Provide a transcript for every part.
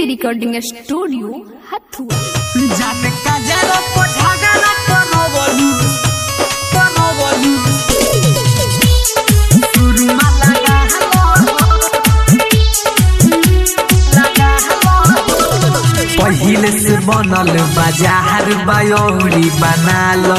recording studio Hathua जाने का जरा को झगड़ा करो बोलू करो बोलू सुरमा लगा हलो लगा हलो पहिले से बनल बाजार बायोरी बना लो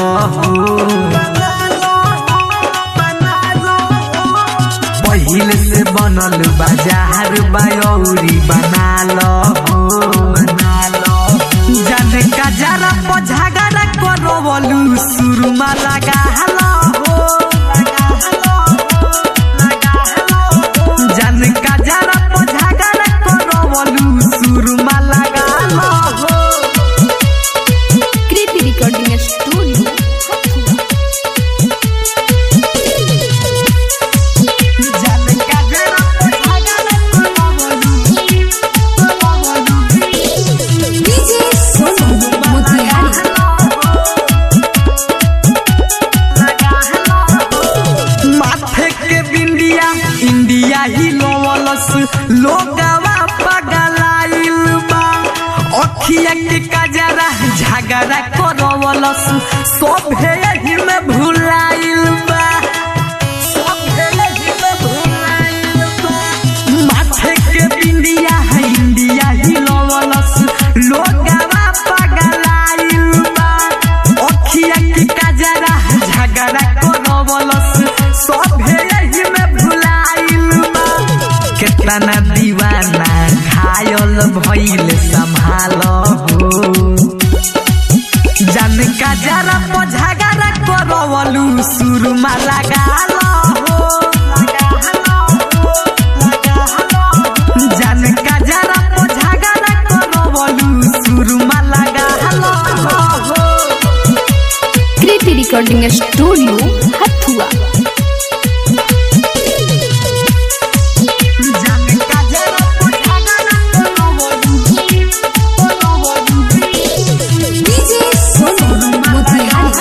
पहिले से बनल बाजार बायोरी बना लो बना लो जाने का जरा को झगड़ा करो बोलू सुरमा लगा हलो लगा हलो लगा हलो जाने का जरा को झगड़ा करो बोलू सुरमा लगा लो कृति रिकॉर्डिंग स्टूडियो हथुआ जाने का जरा को झगड़ा करो बोलू करो बोलू डीजे सोनू मोतिहारी माथे के बिंदिया इंडिया ही लोवलस लोगवा पगलाइल बा अखिया के कजरा झगड़ा करवलस सोभे ही में भुलाइल बा सोभे ही में भुलाइल बा माथे के बिंदिया है इंडिया ही लोवलस लोगवा पगलाइल बा अखिया के कजरा झगड़ा करवलस सभे यही में भुलाइल बा केतना दीवाना घायल भइल संभालो हो जान का जरा को झगड़ा करवलू सुरमा लगा लो हो लगा लो लगा लो जान का जरा को झगड़ा करवलू सुरमा लगा लो हो कृति रिकॉर्डिंग स्टूडियो हथुआ जाने का जरा को झगड़ा करवलू करवलू डीजे सोनू मोतिहारी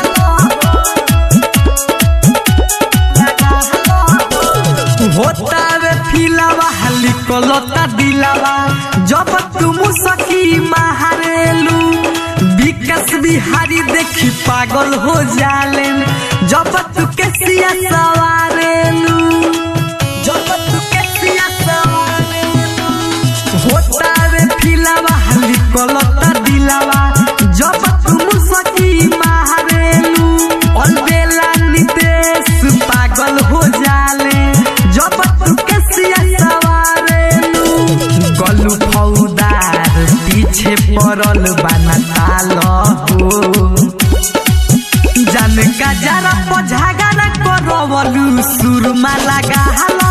होता रे फिलावा लिखलता दिलावा जब तुम सखी महारेलू विकास बिहारी देखी पागल हो जालेन जब तू के सिया सवारेलू जब तू के सिया सवारेलू होता रे फिलावा लिखलता दिलावा जब तुम सखी महारेलू अलबेला नितेश पागल हो जाले जब तू के सिया सवारेलू गलू फौदार पीछे पड़ल बना तालो हो जान का जरा को झगड़ा करवलू सुरमा लगा हलो